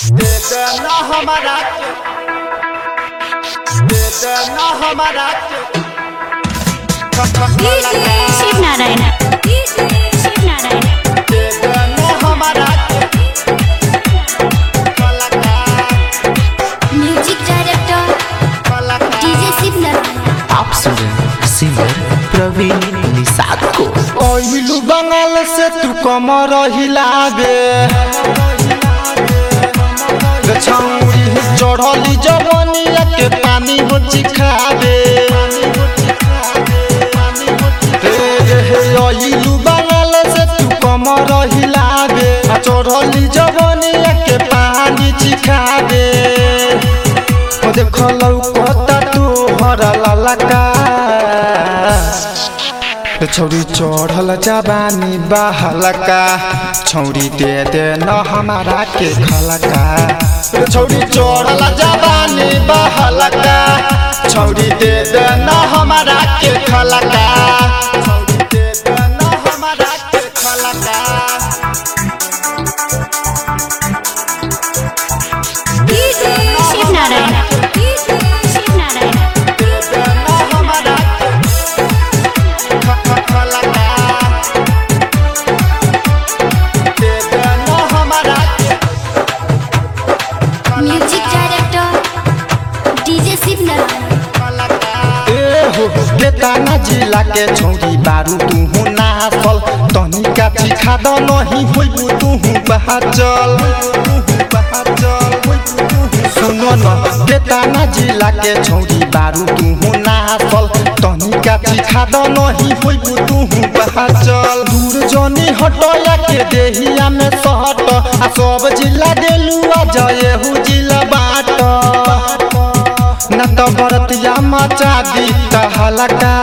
दे देना हमारा के दे देना हमारा के शिव नारायण शिव नारायण दे देना हमारा के कलाकार म्यूजिक डायरेक्टर कलाकार डीजे शिव नारायण आप सुन रहे हैं सिंगर प्रवीण निषाद को पहिलू बंगाल से तू कमर हिलाबे रे छौरी चढ़ली जवनिया के पानी हो चिखाबे हे रे हे अइलू बंगाल से तू कमर हिलाबे आ चढ़ली जवनिया के पानी चिखाबे ओ देखो लौकता तू हरा ललका छौरी चढ़ल जबानी बहलका छौरी दे दे न हमारा के खलका रे छौरी चढ़ल जबानी बहलका छौरी दे दे न हमारा के खलका छौरी दे दे न हमारा के खलका शिव नारायण शिव नारायण दे दे न हमारा के ख- ख- खलका दे दे न हमारा के music director DJ Shiv Narayan ए हो केताना जिला के छौरी बारू तुहु नासल तनिका चिखा द नहीं होइबु तुहु बहाचल सुनो न केताना जिला के छौरी बारू तुहु नासल तनिका चिखा द नहीं होइबु तुहु बहाचल दूर जनी हटया के देहिया में सहट आ सब जिला देलुआ जयहु जिला बाट न त बरतिया मचा दी हलका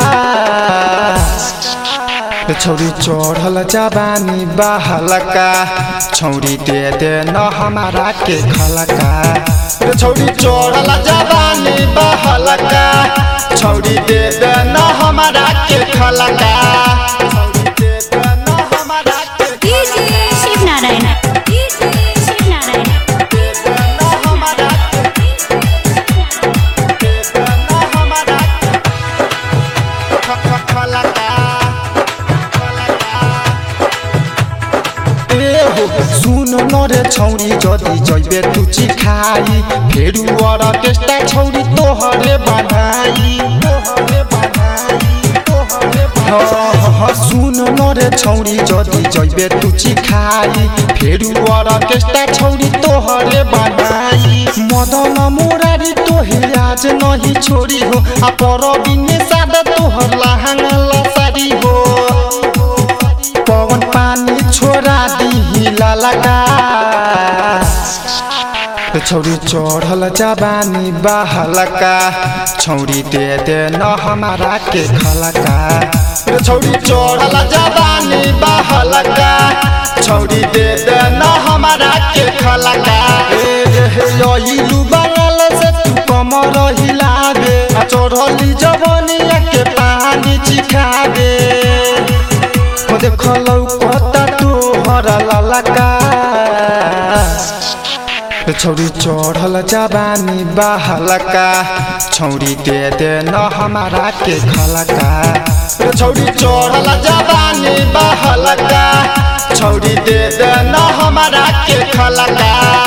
छौरी चढ़ल जबानी बहलका छौरी दे दे न हमारा के खलका रे छौरी चढ़ल जबानी बहलका छौरी दे दे न हमारा के खलका छौरी दे दे न हमारा के शिव नारायण शिव नारायण दे दे न हमारा के दे दे न हमारा के ख- ख- खलका ए हो सुन न रे छौरी जदी जइबे तू चिखाई फेरु अर्केस्ट्रा छौरी तोहरे बनाई तोहरे बनाई तोहरे बनाई सुन न रे छौरी जदी जइबे तू चिखाई फेरु अर्केस्ट्रा छौरी तोहरे बनाई मदन मुरारी तोहे आज नहीं छोरी हो आ परबिने सादा तोहर लहंगा लसारी हो पवन पानी छोड़ा दी ललका छौरी चढ़ल जबानी बहलका छौरी दे दे न हमारा के खलका रे छौरी चढ़ल जबानी बहलका छौरी दे दे न हमारा के खलका ए रे हे अइलू बंगाल से तू कमर हिलाबे आ चढ़ली जवनिया के पानी चिखाबे ओ देखो लौकता तू हरा ललका छौरी चढ़ल जबानी बहलका छौरी दे दे न हमारा के खलका रे छौरी चढ़ल जबानी बहलका छौरी दे दे न हमारा के खलका